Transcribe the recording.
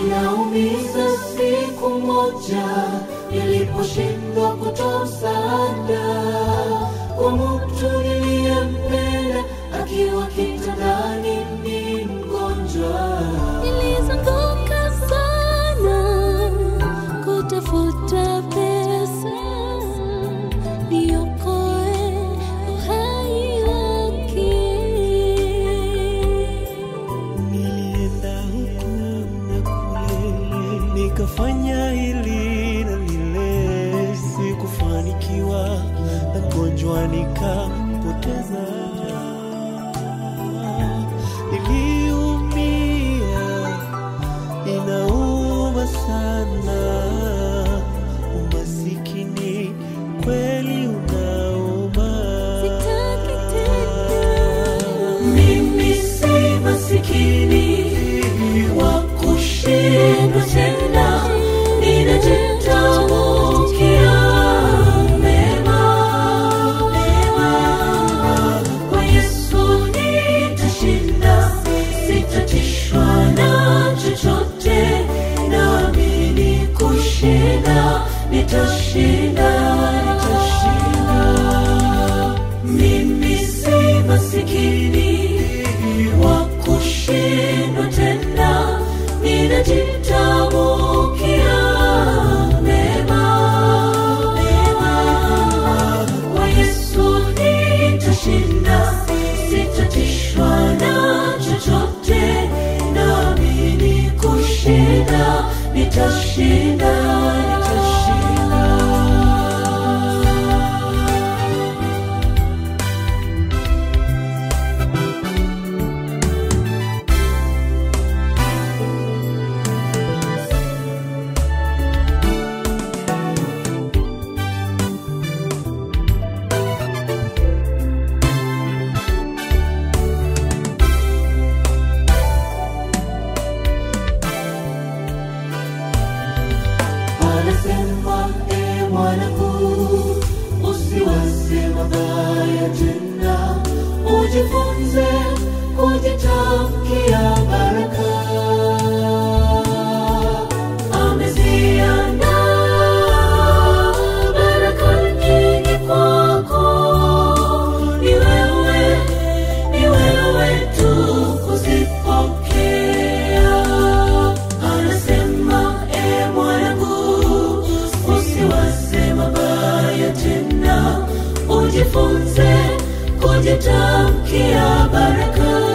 inaumiza siku moja niliposhindwa kutoa msaada kwa mtu niliyempenda akiwa kitandani ni mgonjwa Nilizunguka sana kutafuta pesa niokoe uhai wake. Nilienda huku na kule, nikafanya hili na lile, sikufanikiwa, na mgonjwa nikapoteza. Niliumia, inauma sana, umasikini kweli unauma. Sitaki tena. mimi si masikini wa kushindwa tena ninajitamukia mema mema kwa yesu nitashinda sitatishwa na chochote naamini kushinda nitashinda nitashinda mimi si masikini wa kushindwa tena, ninajitamukia mema mema. Kwa Yesu nitashinda, sitatishwa na chochote, naamini kushinda, nitashinda, nitashinda. anasema e mwanangu usiwaze mabaya tena ujifunze kujitamkia baraka ameziandaa baraka nyingi kwako ni wewe ni wewe tu kuzipokea anasema e mwanangu usiwaze mabaya tena ujifunze kujitamkia baraka